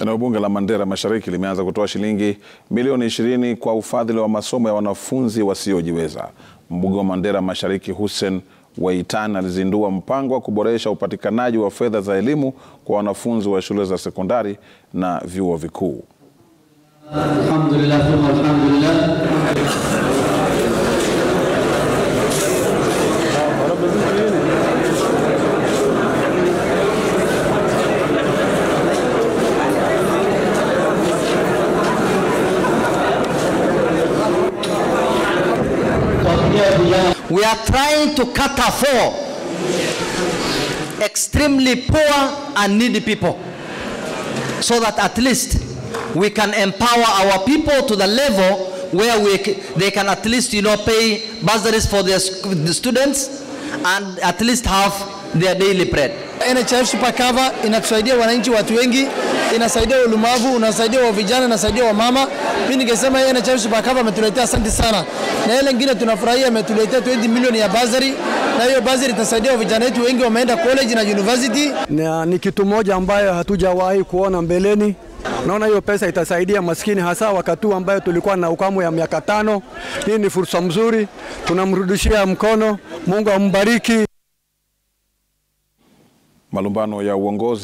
Eneo bunge la Mandera Mashariki limeanza kutoa shilingi milioni ishirini kwa ufadhili wa masomo ya wanafunzi wasiojiweza. Mbunge wa Mandera Mashariki Hussein Waitan alizindua mpango wa kuboresha upatikanaji wa fedha za elimu kwa wanafunzi wa shule za sekondari na vyuo vikuu. Alhamdulillah, thumma alhamdulillah. We are trying to cater for extremely poor and needy people so that at least we can empower our people to the level where we, they can at least you know pay bursaries for their sc- the students and at least have their daily bread. NHIF Super Cover inatusaidia wananchi watu wengi, inasaidia ulemavu, unasaidia wa vijana, inasaidia wa mama. Mimi ningesema hii NHIF Super Cover ametuletea asante sana, na ile nyingine tunafurahia ametuletea 20 milioni ya bursary, na hiyo bursary itasaidia wa vijana wetu wengi wameenda college na university. na ni kitu moja ambayo hatujawahi kuona mbeleni. Naona hiyo pesa itasaidia maskini, hasa wakati huu ambayo tulikuwa na ukame ya miaka tano. Hii ni fursa mzuri, tunamrudishia mkono. Mungu ambariki. Malumbano ya uongozi